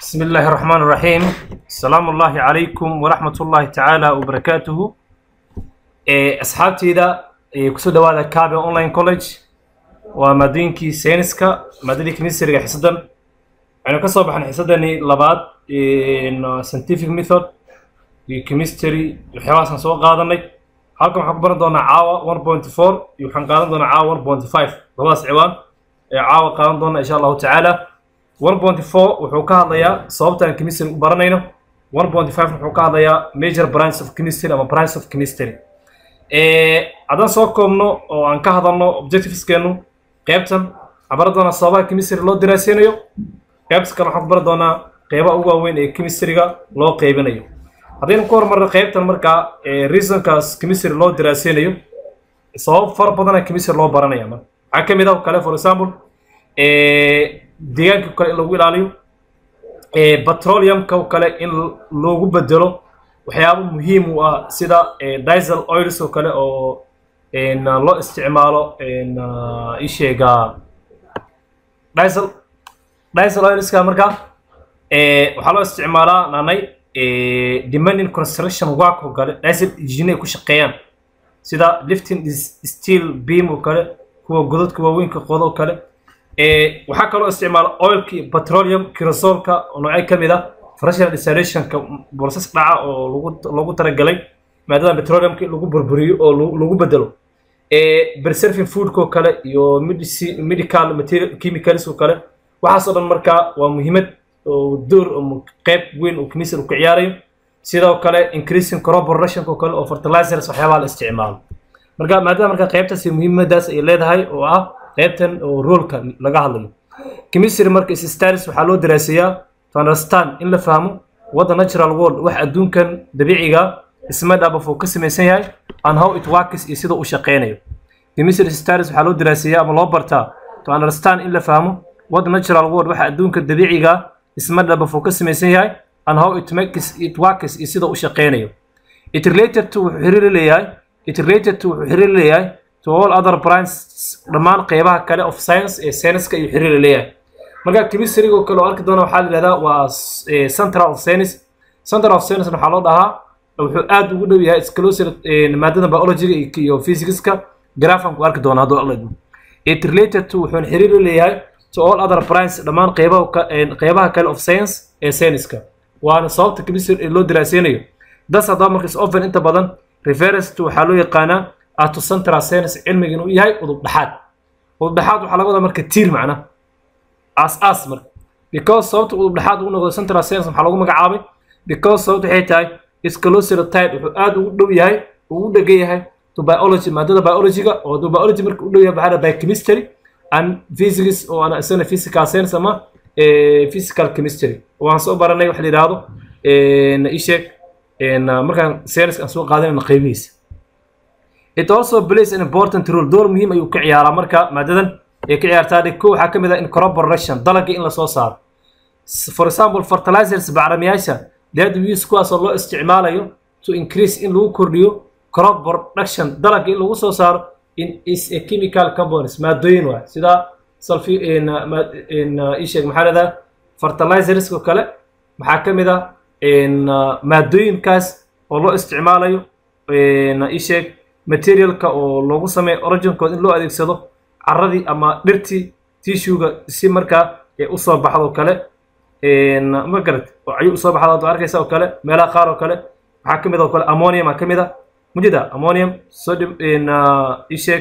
بسم الله الرحمن الرحيم السلام الله عليكم ورحمة الله تعالى وبركاته إيه، أصحابتي دا إيه، كسو دوادا كابي أونلاين كوليج ومدينكي سينسكا مدينة كنيسة حسدن أنا كسو بحن حسدني لباد إن scientific method iyo chemistry waxyaabahaasaan soo qaadanay halkan waxaan ku baran doonaa caawa 1.4 iyo waxaan qaadan doonaa caawa 1.5 labadaas ciwaan ee caawa qaadan doona insha allahu tacaala 1.4 wuxuu ka hadlayaa sababta aan chemistry u baranayno 1.5 wuxuu ka hadlayaa major branch of chemistry ama branch of chemistry ee haddaan soo koobno oo aan ka hadalno objectiveskeenu qeybtan waxaan baran doonaa sababaha chemistry loo daraaseynayo qeybta kale waxaan ku baran doonaa qeybaha ugu waaweyn ee chemistryga loo qeybinayo haddaynu ku horumarno qeybtan markaa ee reasonkaas chemistry loo daraaseynayo sabab fara badana chemistry loo baranaya marka waxaa ka mid ah oo kale for example ee deegaanka kale in lagu ilaaliyo ee petroleumka oo kale in loogu bedelo waxyaabo muhiim u ah sida ee diesel oils oo kale oo een loo isticmaalo een isheega diesel diesel oilska markaa ee waxaa loo isticmaalaa naanay ee demanding construction work oo kale diesel engine ay ku shaqeeyaan sida lifting is- steel beam oo kale kuwa godadka waaweynka qodo oo kale ee waxaa kaloo isticmaala oilka iyo petroleum kirosolka oo noocyo ka mid ah fractional desalination-ka process dhaca oo lagu lagu talagalay maadaama petroleumka in lagu burburiyo oo lagu- lagu bedelo ee preserving foodka oo kale iyo medici- medical material chemicals oo kale waxaasoo dhan markaa waa muhiimad oo door ama qeyb weyn oo chemistry uu ka ciyaarayo sidoo kale increasing crop production oo kale oo fertilizers waxyaabaha la isticmaalo marka maadaama marka qeybtaasi muhiimadaas ay leedahay oo ah qeybtan oo roolka laga hadlayo chemistry marka is studies waxaa loo daraaseeyaa to understand in la fahmo what the natural world wax adduunkan dabiiciga isma dhaabaf uu ka samaysan yahay and how it works iyo sida uu shaqeynayo chemistry studies waxaa loo daraaseeyaa ama loo bartaa to understand in la fahmo what the natural world waxa adduunka dabiiciga isma dhaabaf uu ka samaysan yahay and how it makes it works iyo sida uu shaqeynayo it related to wuxuu xiriir la leeyahay it related to wuxuu xiriir la leeyahay to all other branches dhammaan qeybaha kale of science ee science-ka iyo xiriir la leeyahay marka chemistry-ga oo kale oo arki doona waxaa la yidhahdaa waa s- ee, central of science central of science waxaa loo dhahaa wuxuu aad ugu dhow yahay exclusive maadada biology-ga iyo- iyo physics-ka graphan ku arki doona hadduu alla idmo it related to wuxuuna xiriir la leeyahay to all other branches dhammaan qeybaha ka- ee, qeybaha kale of science ee science-ka waana sababta chemistry ee loo daraaseynayo das haddaba markas often inta badan refers to waxaa loo yaqaanaa ato central science cilmiga inuu yahay udub dhexaad udub dhexaad waxaa laga wadaa marka tiir macna as as marka because sababta udub dhexaad ugu noqdo central science waxaa lagu magacaabay because sababta waxay tahay isclosure type wuxuu aad ugu dhow yahay ugu dhegan yahay to biology maadada biology-ga oo hadduu biology marka u dhow yahay waxaa la biochemistry and physics oo ana isagana physical science ama eh, physical chemistry waan soo baranay waxa la yidhaahdo een, ii sheeg een, markaan science aan soo qaadanayno qeybihiisa it also plays an important role door muhiim ayuu ka ciyaaraa marka maadadan ay ka ciyaartaa dhig ko waxaa ka mid ah in crop production dalagga in lasoo saaro S- for example fertilizers bacrimiyaasha that we use kuwaasoo loo isticmaalayo to increase in lagu kordhiyo crop production dalagga in lagu soo saaro in is a chemical components maadooyin waay sida sulfi in uh, ma- in uh, ii sheeg maxaa leedahay fertilizers oo kale maxaa ka mid ah in uh, maadooyinkaas oo loo isticmaalayo in uh, ii sheeg materialka oo loogu sameeyo originkooda in loo adeegsado carradii ama dhirtii tissuega si markaa ay usoo baxdo kale een, ma garat oo ayuu usoo baxda ad arkaysa oo kale meelaha qaar oo kale waxaa ka mid ah oo kale ammonium aa ka mid ah mujida ammonium sodium in ii sheeg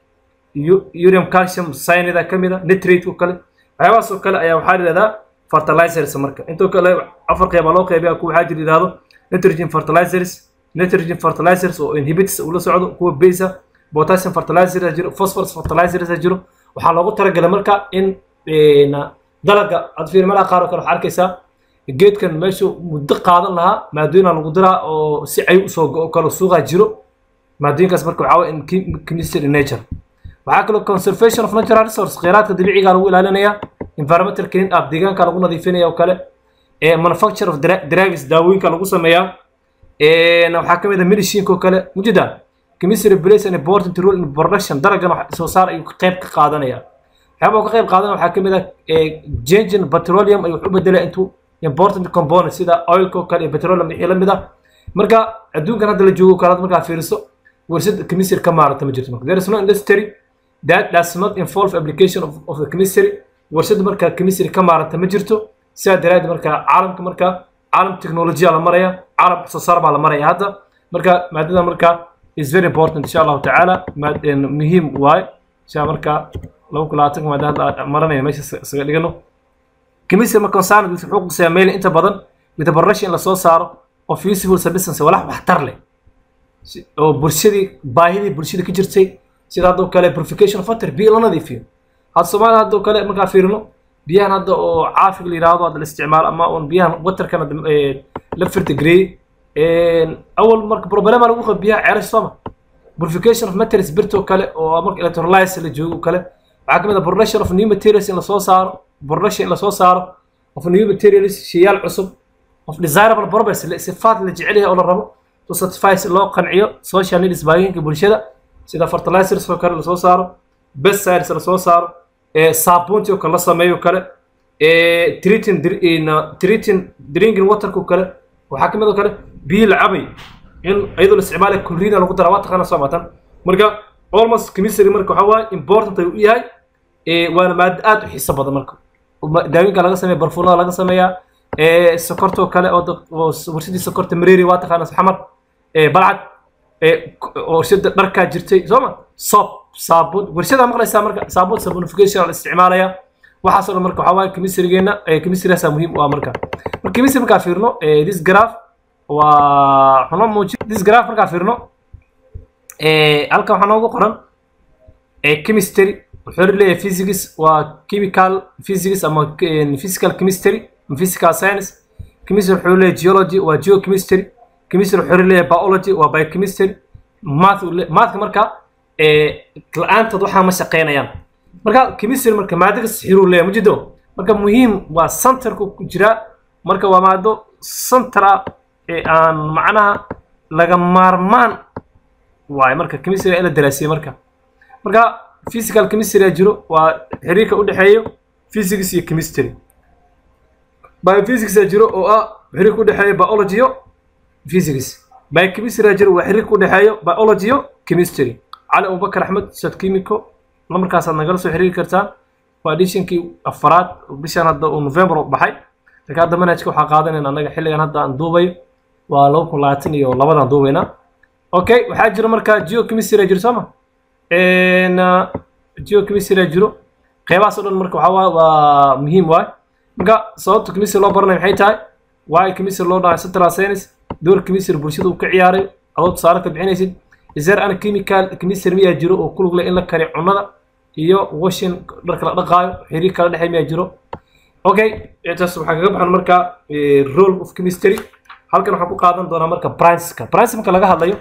u- urium calcium cyanide ka mid ah nitrate oo kale waxyaabahaas oo kale ayaa waxaa la yidhahdaa fertilizers marka intoo kale afar qeyba loo qeybiya kuwa waxaa jira yidhahdo nitrogen fertilizers nitrogen fertilizers oo inhibits ula socdo kuwa base ah potassium fertilizers jiro phosphorus fertilizers jiro waxaa loogu talagalay marka in een, dalaga aad fiir meelaha qaar oo kale waxaa arkaysaa geedkan meeshuu muddo qaadan lahaa maadooyina lagu diraa oo si cay usoo go kalo suuqa jiro maadooyinkaas marka waxaa waye in chem- chemistry in nature waxaa kaloo conservation of natural resource kheyraadka dabiiciga lagu ilaalinaya environmental clean up deegaanka lagu nadiifinaya oo kale ee manufacture of dra- drugs daawooyinka lagu sameeyaa een waxaa ka mid ah medicine oo kale mujida chemistry plays an important role in production dalagan wax soo saar ayuu ka qayb ka qaadanaya waxyaaba uu ka qayb qaadanaya waxaa ka mid ah ee changing petroleum ayuu wax u bedelaya into important component sida oilka oo kale iyo petroleum wixii la mid ah marka adduunkan hadda la joogo kalaad markaa fiiriso warshad chemistry ka maarata ma jirto marka there is no industry that does not involve application of, of the chemistry warshada markaa chemistry ka maarata ma jirto sidaa daraaddeed markaa caalamka markaa caalam technology la maraya caalam wax soo saar baa la maraya hadda marka maadada markaa is very important insha allahu tacaala maad- een, muhiim waaye insha markaa laba kun labaatanka maada hadda maranaya meesha is- isaga dhigano chemistry marka science wuxuu quseeyaa meel inta badan with the production in lasoo saaro of useful substance walax waxtar leh si- oo bulshadii baahidii bulshada ka jirtay sida haddoo kale purification of water biyo la nadiifiyo hadda soomaaliya haddoo kale markaa fiirino biyahan hadda oo caafiga la yidhaahdo hadda la isticmaalo ama un biyahan waterkan hadda, eh, la firtigareeyey awal marka problema lagu qabo biyaha ceelasha sooma purification of materials birtoo kale oo marka electrolysis la joogo kale waxaa ka mid ah production of new materials in lasoo saaro production in lasoo saaro of new materials sheeyaal cusub of desirable properties le- sifaat la jecel yahay oo la rabo to satisfy si loo qanciyo social needs baahiyoyinka bulshada sida fertilizers oo kale lasoo saaro pesticides lasoo saaro ee saabuunti oo kale la sameeyo kale ee treating dr- in, uh, treating drinking waterka oo kale waxaa ka mid oo kale biyo la cabay in iyadoo la isticmaalayo chlorina lagu dara waa taqaana soo matan marka almost chemistry marka waxaa waaye important ayuu u yahay ee waana maado aad u xiiso badan marka Ma- daawinka laga sameeya barfuunada laga sameeyaa ee sokortoo kale oo dad- oo s- warshadii sokorta mareeri waa taqaana xamar ee balcad ee k- oo warshada dharkaa jirtay soo ma soap saabuun warshadaa maqlaysaa marka saabuun sabunification la isticmaalaya waxaasoo dhan marka waxaa waaye chemistrygeena ee chemistrygaasaa muhiim u ah marka marka chemistry markaa fiirno ee this graph waa xuno muuji this graph markaa fiirno ee halkan waxaa noogu qoran ee chemistry wuxuu leeyahay physics waa chemical physics ama eh, physical chemistry ama physical science chemistry wuxuu leeyahay geology waa geochemistry chemistry wuxuu leeyahay biology waa biochemistry math uu le- mathka marka ee la-aantood waxaa ma shaqeynayaan marka chemistry marka maado ka sixiruu leeyahay mujido marka muhiim waa centerku ku jira marka waa maado center ah ee aan macnaha laga maarmaan waaye marka chemistry in la daraasiyey marka marka physical chemistry jiro waa xiriirka u dhexeeyo physics iyo chemistry biophysics jiro oo ah xiriirka u dhexeeyo biology iyo physics biochemistry jiro waa xiriirka u dhexeeyo biology iyo chemistry cali abubakar axmed ustaad chemico markaasaad nagala soo xiriiri kartaan waa editionkii afaraad bishan hadda uu november u baxay laakiin hadda manhajka waxaa qaadanayna annaga xilligan hadda aan duubayo waa laba kun labaatan iyo labadaan duubaynaa okay waxaa jira marka geochemistry jiro sooma n geochemistry jiro qeybahaas oo dhan marka waxaa waa waa muhiim waay marka sababta chemistry loo baranayo maxay tahay waayo chemistry loo dhahay central science door chemistry bulshada uu ka ciyaaray adoo tusaale ka bixinaysid is there any chemical chemistry miyaa jiro oo ku lug leh in la kariyo cunnada iyo washing dharka la dhaqaayo xiriir kala dhexey miyaa jiro okay intaas waxaa kaga baxan marka eh, role of chemistry halkan waxaan ku qaadan doonaa marka principka principka laga hadlayo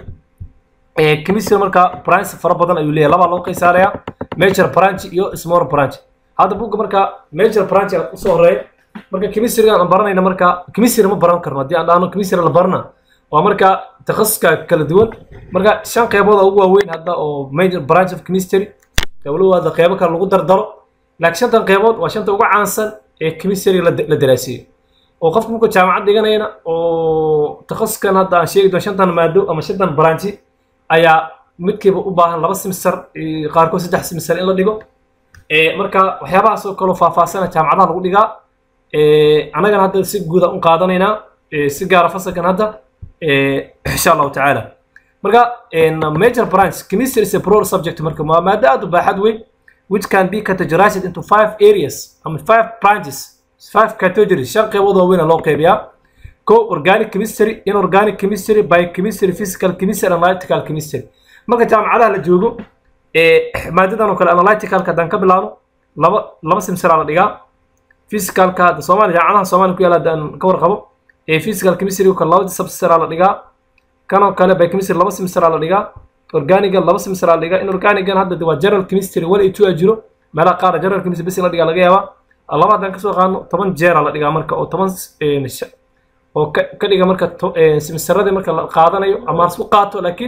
ee chemistry marka branch fara badan ayuu leeyahay laba loo qeysaaraya major branch iyo small branch hadda buugga marka major branch ayaa usoo horeeya marka chemistry aan baranayna marka chemistry ma baran karno haddii aan dhahno chemistry la barana waa marka takhasuska kala duwan marka shan qeybood oo ugu waaweyn hadda oo major branch of chemistry qeyblawaada qeybo kale lagu dardaro laakiin shantan qeybood waa shanta ugu caansan ee chemistry la la daraasiyey oo qofka markuu jaamacad dhiganayana oo takhasuskan hadda aan sheegi doono shantan maado ama shantan branchi ayaa midkiiba u baahan laba semester eh, qaarkood saddex semester in la dhigo Eh, marka waxyaabahaas oo kaloo faahfaahsana jaamacadaha lagu dhigaa Eh, annagana hadda si guuda u qaadanaynaa eh, si gaara fasalkan hadda eh, insha allahu tacaala marka en, major branch chemistry is a broad subject marka waa maado aad u baaxad weyn which can be categorized into five areas ama five branches five categories shan qeybood oo weyn loo qeybiyaa ko organic chemistry inorganic chemistry biochemistry physical chemistry and analytical chemistry marka jaamacadaha la joogo ee maadadan oo kale analyticalka haddaan ka bilaabno laba laba semesteraa la dhigaa physicalka hadda soomaaliya jaamacadaha soomaaliya ku yaala haddaan ka warqabo ee physical chemistry oo kale laba semesteraa la dhigaa kan oo kale biochemistry laba semesteraa la dhigaa organiga laba semesteraa la dhigaa inorganigan hadda de waa general chemistry one iyo two a jiro meelaha qaar general chemistry bes in la dhigaa laga yaabaa laba haddaan kasoo qaadno toban jeera la dhigaa marka oo toban eh, sha- oo ka ka dhiga marka to- eh, semesteradii marka la qaadanayo ama isku qaato laakiin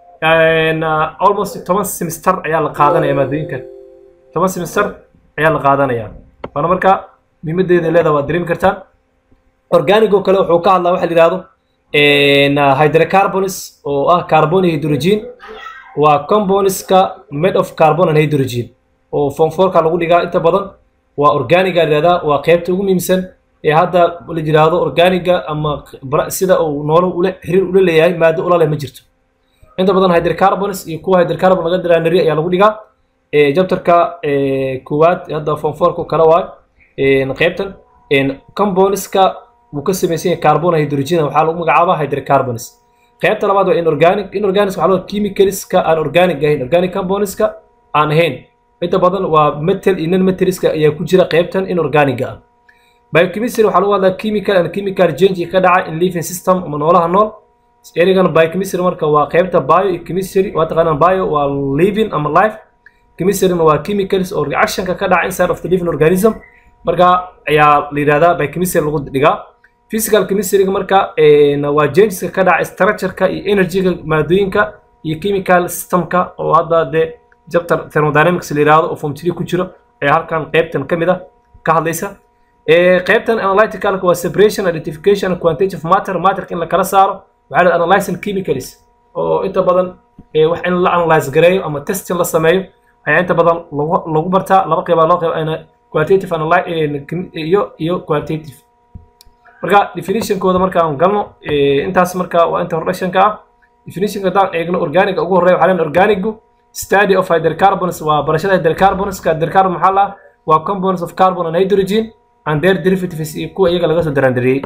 en, uh, almost toban semester ayaa la qaadanaya maadooyinkan toban semester ayaa la qaadanaya waana marka muhiimadeeda leeda waad dareemi kartaan organic oo kale wuxuu ka hadlaa waxa la yidhahdo hydrocarbons oo ah carbon iyo hydrogen waa compoundska made of carbon and hydrogen oo form fourka lagu dhigaa inta badan waa organiga la yidhahdaa waa qaybta ugu muhiimsan ee hadda la yidhaahdo organiga ama sida uu noolo ule xiriir ula leeyahay maado ula leh ma jirto inta badan hydrocarbons iyo kuwa hydrocarbon laga diraanari ayaa lagu dhigaa jabtarka koowaad hadda form fourka kale waay qaybtan compoundska wuu ka samaysan yahay carbon hydrogen waxaa lagu magacaabaa hydrocarbons qaybta labaad waa inorganic inorganic waxaa loo chemicalska aan organic ahayn organic compoundska aan ahayn inta badan waa metal iyo non metaliska ayaa ku jira qaybtan inorganiga ah biochemistry waxaa lagu hadlaa chemical and chemical change ka dhaca in living system ama noolaha nool erigan biochemistry marka waa qaybta bio iyo chemistry waa taqaanaan bio waa living ama life chemistryna waa chemicals oo reactionka ka dhaca inside of the living organism marka ayaa la yidhahdaa biochemistry lagu dhigaa physical chemistryga marka waa changeska ka dhaca structureka iyo energyga maadooyinka iyo chemical systemka oo hadda dee jabtar thermodynamics la yidhahdo oo form three ku jiro ayaa halkan qaybtan ka mid ah ka hadlaysa qaybtan analyticalka waa separation identification and quantitative matter matterka in la kala saaro waxaa la analyzing chemicals oo inta badan wax in la analyze gareeyo ama testing la sameeyo ayaa inta badan lagu lagu bartaa laba qeyba loo qeyb quantitative iyo iyo quantitative marka definitionkooda marka aan galno intaas marka waa inta introductionka ah definitionka haddaan eegno organiga ugu horreya waxaa leen organigu study of hydrocarbons waa barashada hydrocarbonska hydrocarbon maxaa la waa compounds of carbon and hydrogen and their derivatives iyo kuwa iyaga laga soo daraandariyey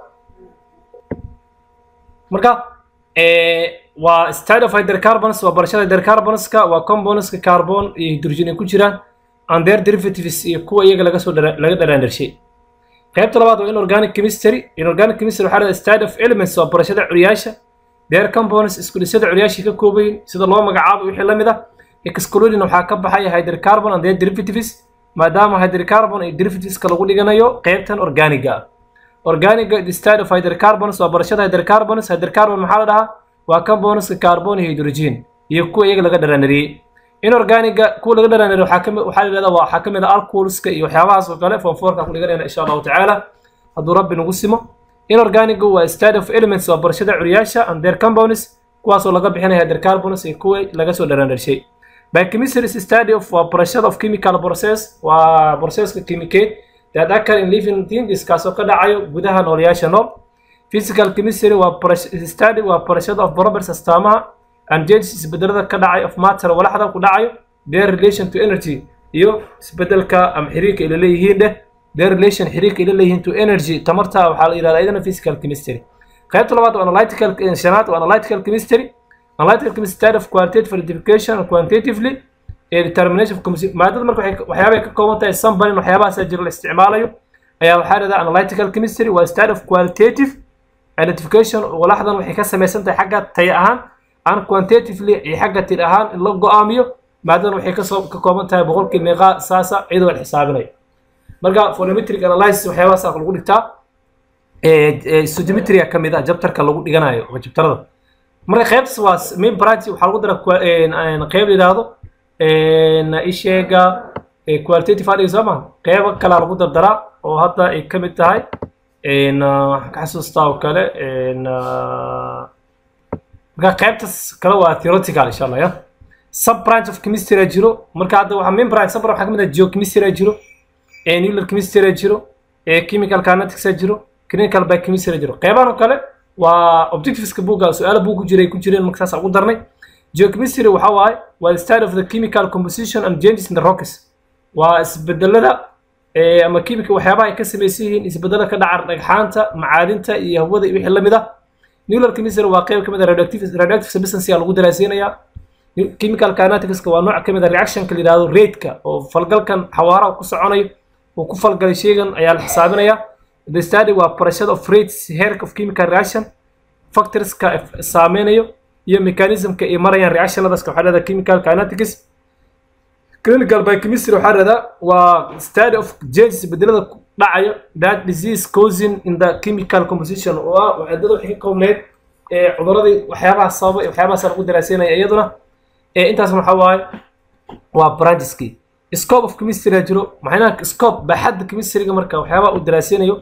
marka waa study of hydrocarbons waa barashada hydrocarbonska waa compoundska carbon iyo hydrogen ay ku jiraan and their derivatives iyo kuwa iyaga laga soo laga dharaandarshay qaybta labaad waa inorganic chemistry inorganic chemistry waxaa la study of elements waa barashada curyaasha their compounds isku dhisada curyaasha ka koobayin sida loo magacaabo wixii la mid ah excluding waxaa ka baxaya hydrocarbon and their derivatives maadaama hydrocarbon iyo derivativeska lagu dhiganayo qaybtan organiga ah organiga the study of hydrocarbons waa barashada hydrocarbons hydrocarbon maxaa la dhahaa waa compoundska carbon iyo hydrogen iyo kuwa iyaga laga dharaanariyey inorganiga kuwa laga dharaanariyo waxaa kamid waxaa la yidhahdaa waxaa kamid ah alcoholska iyo waxyaabahaas oo kale form fourka ku dhiganayna insha allahu tacaala hadduu rabbi nagu simo inorganiga waa study of elements waa barashada curyaasha and their compounds kuwaasoo laga bixinaya hydrocarbons iyo kuwa laga soo dharaandarshay biochemistry is study of waa barashada of chemical process waa processka kimikeed that occur in living things kaasoo ka dhacayo gudaha noolayaasha nool physical chemistry waa study waa barashada of properties astaamaha and changes isbedelada ka dhacay of matter walaxda ku dhacayo their relation to energy iyo isbedelka ama xiriirka ila leeyihiin dheh their relation xiriirka ila leeyihiin to energy tamarta waxaa la yidhahdaa idana physical chemistry qaybta labaad waa analytical shanaad waa analytical chemistry analytical chemistry study of qualitative identification and quantitatively ee determination of chemistry maadada marka waxyaabay ka kooban tahay sambalin waxyaabahaasa jira la isticmaalayo ayaa waxaa la yidhahdaa analytical chemistry waa study of qualitative identification walaxdan waxay ka samaysan tahay xagga taya ahaan aan quantitatively iyo xagga tir ahaan in la go-aamiyo maadadan waxay kasoo ka kooban tahay boqolkii meeqaa saasa iyadoo la xisaabinayo marka phonometric analysis waxyaabahaas lagu dhigtaa stoimetria ka mid ah jabtarka lagu dhiganayo waa jabtarada marka qaybtaas waa main branch waxaa lagu dara qayb la yidhaahdo isheega qualitative adhig soo maha qaybo kalaa lagu dardaraa oo hadda ay ka mid tahay waxaan ka xasuustaa oo kale marka qaybtaas kale waa theoretical insha allah ya sub branch of chemistry jiro marka hadda waxaa main branch sub branch waxaa ka mid ah geochemistry jiro nuclear chemistry jiro chemical kinetics jiro clinical biochemistry jiro qaybahan oo kale waa objectiveska buugga su-aalo buug ku jiray ku jireen marka saas ugu darnay geochemistry waxa waaye waa the study of the chemical composition and changes in the rocks waa isbedelada ama chemical waxyaabaha ay ka samaysan yihiin isbedelada ka dhaca dhagxaanta macaadinta iyo hawada iyo wixii lamid ah nuclear chemistry waa qayb kamid ah radioactive radioactive substance lagu daraaseynayaa chemical kineticska waa nooc kamid ah reactionka la yidhahdo rate-ka oo falgalkan xawaaraha ku soconayo uu ku falgalay sheygan ayaa la xisaabinaya the study waa barashada of rates heerka of chemical reaction factorska saameynayo iyo mechanismka ay marayaan reactionadaas waxaa dhahdaa chemical kinetics clinical biochemistry waxaa dhahdaa waa study of changes bedelada dhacayo that disease causing in the chemical composition oo ah waxeedada waxay ka koobneyd cuduradii waxyaabaha sababa waxyaabahaas lagu daraaseynaya iyaduna intaasna waxaa waaye waa brancheskii scope of chemistry jiro maxayna scope baaxadda chemistryga marka waxyaabaha uu daraaseynayo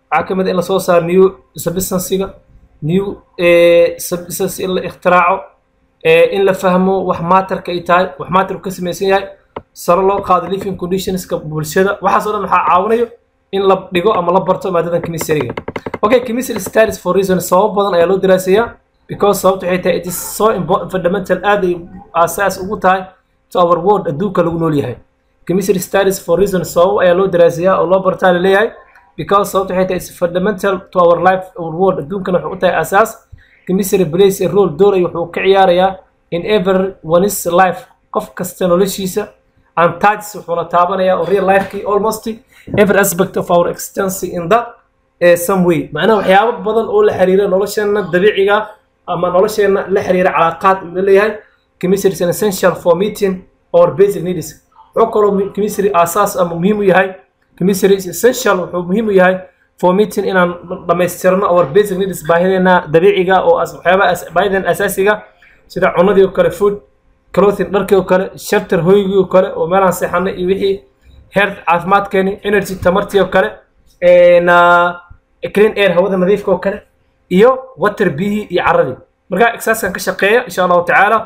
waxaa ka mid ah in lasoo saaro new substansiga new substance in la ikhtiraco in la fahmo wax maatarka ay tahay wax maatarku ka samaysan yahay sare loo qaado living conditionska bulshada waxaas oo dhan waxaa caawinayo in la dhigo ama la barto maadadan chemistryga okay chemistry studies for reason sabab badan ayaa loo daraasayaa because sababta waxay tahay it is so important fundamental aad ay aasaas ugu tahay to our world adduunka lagu nool yahay chemistry studies for reason sabab ayaa loo daraasayaa oo loo bartaa la leeyahay because sababta waxay tahay is fundamental to our life our world adduunkana wuxuu u tahay aasaas chemistry plays a role door ay wuxuu ka ciyaarayaa in everyone's life qof kasta noloshiisa and touches wuxuuna taabanayaa oo real lifekii almost every aspect of our existence in the uh, some way macnaha waxyaabo badan oo la xiriira nolosheena dabiiciga ama nolosheena la xiriira calaaqaad uu leeyahay chemistry is an essential for meeting our basic needs wuxuu kaloo chemistry aasaas ama muhiim u yahay chemistry is essential wuxuu muhiim u yahay for meeting inaan dhamaystirno our basic needs baahideena dabiiciga oo waxyaabaha baahideen asaasiga sida cunadii oo kale food clothing dharkii oo kale shelter hoygii oo kale oo meelaan seexanay iyo wixii health caafimaadkeeni energy tamartii oo kale na clean air hawada nadiifka oo kale iyo water biyihii iyo caradii marka exercisekan ka shaqeeya insha allahu tacaala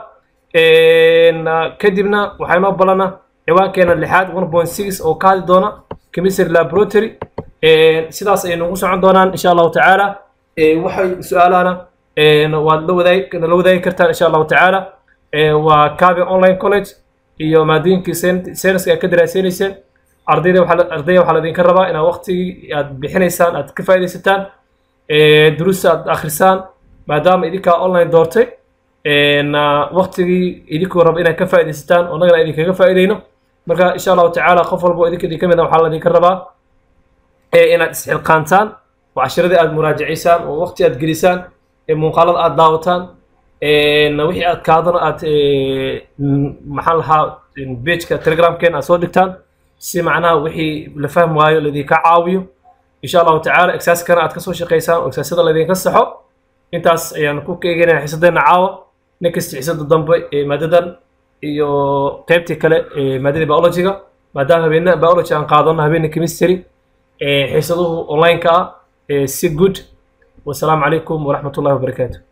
kadibna waxaa inoo balana ciwaankeena lixaad one point six oo ka hadli doona chemistry laboratory sidaas ay nagu socon doonaan insha allahu tacaala waxay su-aalana waad la wadaagi nala wadaagi kartaan insha allahu tacaala waa cabe online college iyo maadooyinkii sayniska aad ka daraaseynaysen ardayda waxaa ardayda waxaa laidinka rabaa inaad waqtigii aad bixinaysaan aad ka faaidaysataan duruusta aad akhrisaan maadaama idinkaa online doortay waqtigii idinkuu raba inaad ka faaidaysataan oo annagana idinkaga faaidayno marka insha allahu tacaala qof walba oo idinka idin ka mid a waxaa laidinka rabaa inaad isxilqaantaan oo cashiradii aad muraajacaysaan oo waqti aad gelisaan muuqaalada aad daawataan wixii aad kaadano aad maxaan lahaa pageka telegramkeena aad soo dhigtaan si macnaha wixii la fahmi waayo laydinka caawiyo insha allahu tacaala exaaskana aad kasoo shaqaysaan oo exaasyada laydinka saxo intaas ayaan ku eegeynaya xiisadeena caawa next xiisada dambe ee maadadan iyo qaybtii kale ee maadadii biologyga maadaama habeena biology aan qaadano habeena chemistry xiisaduhu online-ka ah si good wasalaamu calaykum waraxmat ullahi wabarakaatu